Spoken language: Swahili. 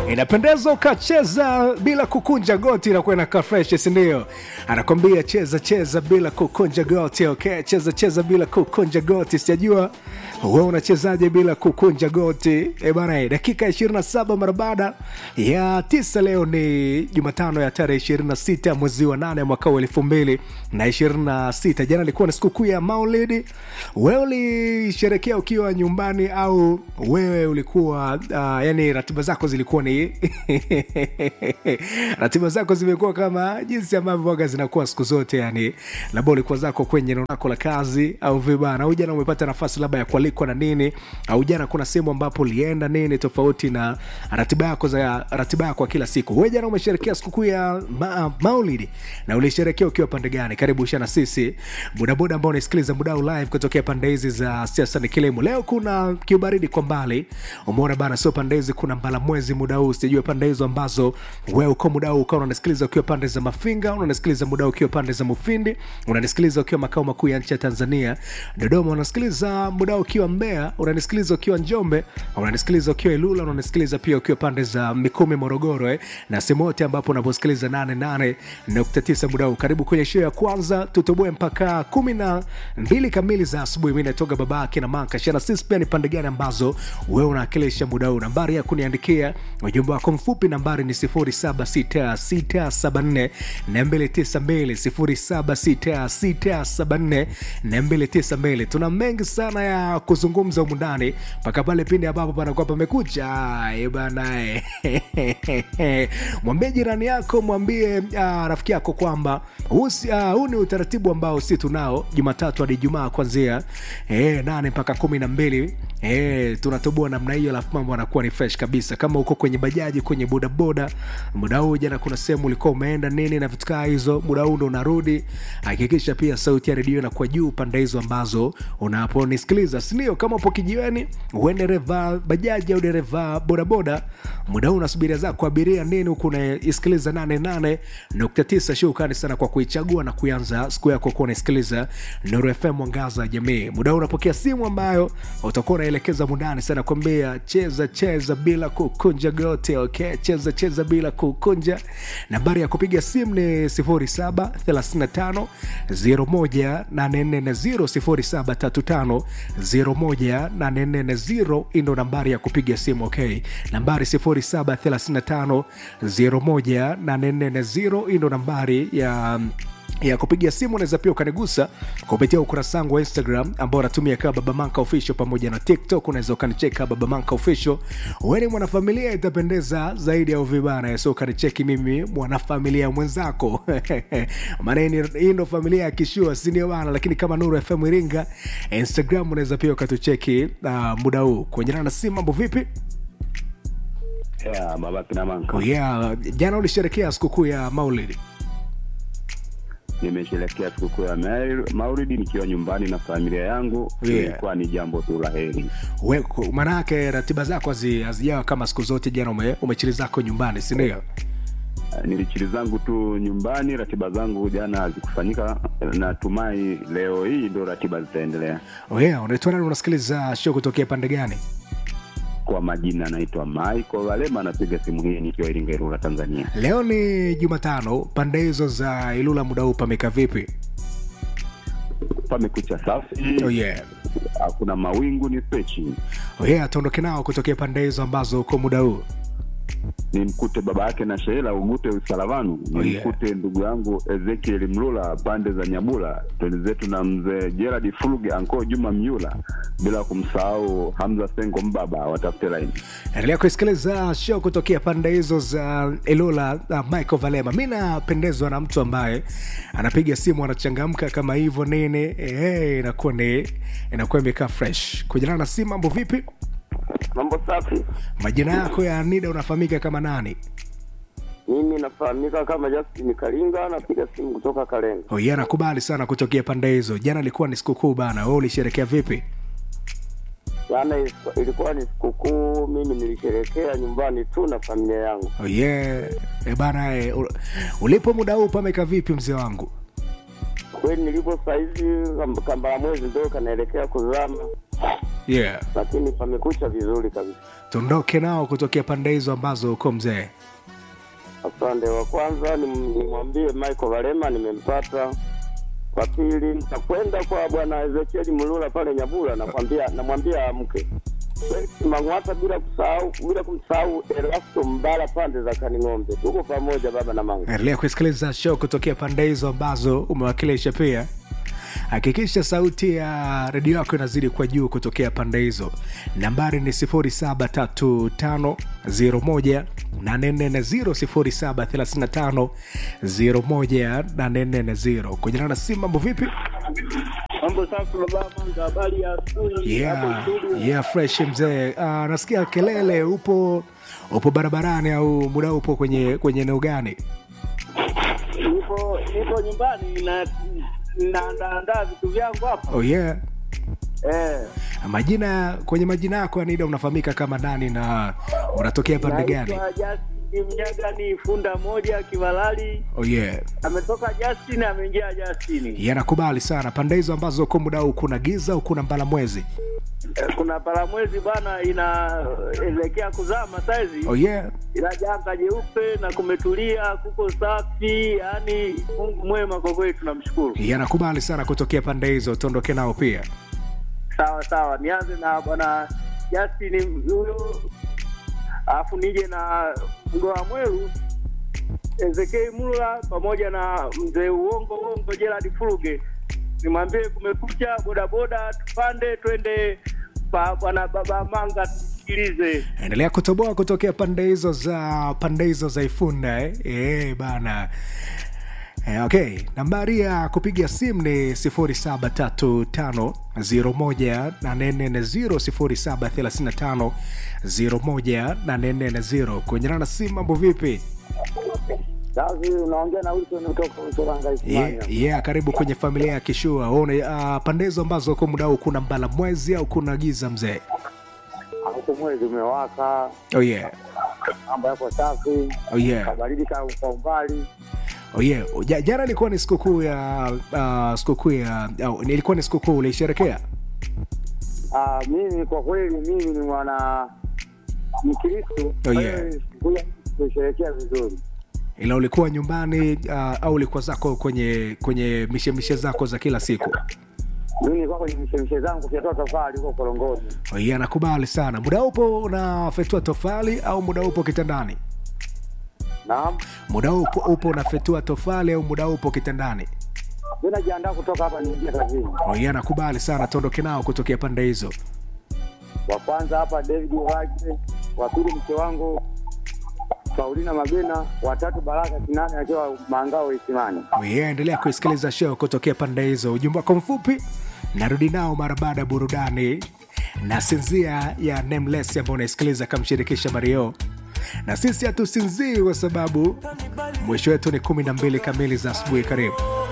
inapendeza ukacheza bila kukunja goti inakuwa inakaa fresh sindio anakwambia cheza cheza bila kukunja goti okay cheza cheza bila kukunja goti sijajua we unachezaje bila kukunja goti e bana dakika 27 mara baada ya tisa leo ni jumatano ya tarehe 26 mwezi wa 8 mwaka wa elfu mbili na 26 jana ilikuwa ni sikukuu ya maulidi wewe ulisherekea ukiwa nyumbani au wewe ulikuwa uh, yani ratiba zako zilikuwa ni ratiba zako zimekuwa kama jinsi ambavyo waga zinakuwa siku zote yani labda ulikuwa zako kwenye eneo lako la kazi au vibana au jana umepata nafasi labda ya kualikwa na nini au jana kuna sehemu ambapo ulienda nini tofauti na ratiba yako za ratiba yako kila siku wewe jana umesherekea sikukuu ya ma, maulidi na ulisherekea ukiwa pande gani karibu shana sisi bodaboda ambao unasikiliza mudau live kutokea pande hizi za siasa ni kilimo leo kuna kiubaridi kwa mbali umeona bana sio pande hizi kuna mbala mwezi muda huu sijajua pande hizo ambazo wewe uko muda huu ukawa unanisikiliza ukiwa pande za mafinga unanisikiliza muda huu ukiwa pande za mufindi unanisikiliza ukiwa makao makuu ya nchi ya tanzania dodoma unanisikiliza muda huu ukiwa mbea unanisikiliza ukiwa njombe unanisikiliza ukiwa ilula unanisikiliza pia ukiwa pande za mikumi morogoro eh? na sehemu yote ambapo unaposikiliza 88.9 muda huu karibu kwenye show ya kwanza tutoboe mpaka kumi na mbili kamili za asubuhi mi natoka babake na manka shana sisi pia ni pande gani ambazo wewe unawakilisha muda huu nambari ya kuniandikia ujumbe wako mfupi nambari ni 076674 292 076674 tuna mengi sana ya kuzungumza humu ndani mpaka pale pindi ambapo panakuwa pamekucha banae mwambie jirani yako mwambie uh, rafiki yako kwamba huu uh, ni utaratibu ambao si tunao jumatatu hadi jumaa kwanzia eh, nane mpaka kumi na mbili eh, tunatoboa namna hiyo alafu mambo anakuwa ni fresh kabisa kama uko kwenye bajaji kwenye bodaboda muda huu jana kuna sehemu ulikuwa umeenda nini na vitu kaa hizo muda huu ndo unarudi hakikisha pia sauti ya redio inakuwa juu pande hizo ambazo unaponisikiliza sindio kama upo kijiweni uwe dereva bajaji au dereva bodaboda muda huu unasubiria zako abiria nini huku unaisikiliza 88.9 shukrani sana kwa kuichagua na kuanza siku yako kuwa unaisikiliza nuru fm mwangaza wa jamii muda huu unapokea simu ambayo utakuwa unaelekeza mundani sana kwambia cheza cheza bila kukunja gote okay cheza cheza bila kukunja nambari ya kupiga simu ni 0735 01840 0735 ndo nambari ya kupiga simu okay nambari 0735 01840 ndo nambari ya ya kupiga simu unaweza pia ukanigusa kupitia ukurasa wangu wa instagram ambao natumia kama babamanka official pamoja na tiktok unaweza ukanicheka babamanka official weni mwanafamilia itapendeza zaidi ya uvibana so ukanicheki mimi mwanafamilia mwenzako maana hii ndo familia ya kishua sindio bana lakini kama nuru fm iringa instagram unaweza pia ukatucheki uh, muda huu kuenjana na simu mambo vipi Yeah, baba kina manka. oh, yeah. jana ulisherekea sikukuu ya maulidi Nimesherekea sikukuu ya Maul- Maulidi nikiwa nyumbani na familia yangu. Yeah. Ilikuwa ni jambo tu la heri. We- ku- maanake ratiba zako hazi- hazijawa kama siku zote jana ume, umechili zako nyumbani sindio Eh, Nilichili zangu tu nyumbani, ratiba zangu jana hazikufanyika. Natumai leo hii ndo ratiba zitaendelea. yeah, unaitwa nani unasikiliza show kutokea pande gani Kwa majina naitwa Michael Walema, napiga simu hii nikiwa Iringa, Ilula, Tanzania. leo ni jumatano pande hizo za ilula muda huu pameka vipi Pamekucha safi, oh, yeah. hakuna mawingu, ni pechi. Oh, yeah, tuondoke nao kutokea pande hizo ambazo uko muda huu nimkute baba yake na Sheila Ugute Usalavanu, Oh, yeah. nimkute ndugu yangu Ezekiel Mlula pande za Nyabula, twende zetu na mzee Gerard Fuluge, anko Juma Myula, bila kumsahau Hamza Sengo Mbaba, watafute laini. endelea kuisikiliza show kutokea pande hizo za ilula uh, michael valema mi napendezwa na mtu ambaye anapiga simu anachangamka kama hivyo nini eh, inakuwa ni inakuwa imekaa fresh kujana na simu mambo vipi Mambo safi. majina yako ya nida unafahamika kama nani Mimi nafahamika kama Justin Kalinga, napiga simu kutoka Kalenga. oh, yeah, nakubali sana kutokea pande hizo jana ilikuwa ni sikukuu bana we ulisherekea vipi Jana is- ilikuwa ni sikukuu, mimi nilisherekea nyumbani tu na familia yangu. oh, yeah. e bana e, u- ulipo muda huu pameka vipi mzee wangu Kweli nilipo saizi kam- kambala mwezi ndo kanaelekea kuzama. yeah lakini pamekucha vizuri kabisa. tuondoke nao kutokea pande hizo ambazo uko mzee Asante. Wa kwanza nim- nimwambie Michael Valema nimempata. Wa pili nitakwenda kwa bwana Ezekiel Mulula pale Nyabula, nakwambia namwambia amke. Felix Mang'wata bila kusahau bila kumsahau Erasto Mbala pande za Kaning'ombe. Tuko pamoja baba na mama. endelea kusikiliza show kutokea pande hizo ambazo umewakilisha pia hakikisha sauti ya redio yako inazidi kwa juu kutokea pande hizo nambari ni 735 0735 kwenye na simu mambo vipi Mambo safi baba Manga, habari ya asubuhi yeah, hapo studio. yeah, fresh mzee uh, nasikia kelele upo upo barabarani au muda upo kwenye kwenye eneo gani Nipo nipo nyumbani na naandaandaa vitu vyangu hapa oh yeah eh. majina kwenye majina yako yanida unafahamika kama nani na unatokea pande gani Naitwa Justin Mnyaga, ni funda moja Kivalali. oh yeah Ametoka Justin, ameingia Justin. yanakubali sana pande hizo ambazo uko muda huu kuna giza au kuna mbala mwezi Eh, Kuna paramwezi bana inaelekea kuzama saizi oh yeah ila janga jeupe na kumetulia, kuko safi, yani Mungu mwema kwa kweli, tunamshukuru. yanakubali sana kutokea pande hizo tuondoke nao pia Sawa sawa, nianze na bwana Justin huyo, alafu nije na mgoa mweru Ezekei Mula pamoja na mzee Uongo Uongo Gerard Furuge, nimwambie kumekucha, bodaboda tupande twende pa bwana baba Manga tusikilize. endelea kutoboa kutokea pande hizo za pande hizo za ifunda eh? Eh, bana Eh, okay nambari ya kupiga simu ni 0735 0735 kwenye na simu mambo vipi Sasa unaongea na Wilson kutoka Usoranga yeah, yeah, karibu kwenye familia ya kishua one uh, pande hizo ambazo uko muda huu kuna mbala mwezi au kuna giza mzee Huko mwezi umewaka, oh yeah. mambo yako safi, Oh yeah. kabaridi ka kwa umbali. Oh yeah. Ja, jana ilikuwa ni sikukuu ya uh, sikukuu ya au, ilikuwa ni sikukuu uliisherekea Ah, mimi kwa kweli mimi ni mwana Mkristo. Oh, kwa yeah. hiyo siku ya kusherehekea vizuri. ila ulikuwa nyumbani uh, au ulikuwa zako kwenye kwenye mishemishe zako za kila siku Mimi nilikuwa kwenye mishemishe zangu kufyatua tofali huko Korongoni. oh yeah, nakubali sana muda upo unafetua tofali au muda upo kitandani Naam. muda upo, upo unafetua tofali au muda upo kitandani Mimi najiandaa kutoka hapa niingie kazini. oh yeah, nakubali sana tuondoke nao kutokea pande hizo Wa kwanza hapa David Wage, wa pili mke wangu Paulina Magena, wa tatu Baraka Kinane akiwa Mangao Isimani. Oh yeah, endelea kuisikiliza show kutokea pande hizo ujumbe wako mfupi narudi nao mara baada ya burudani na sinzia ya nameless ambao unaisikiliza kamshirikisha mario na sisi hatusinzii kwa sababu mwisho wetu ni kumi na mbili kamili za asubuhi karibu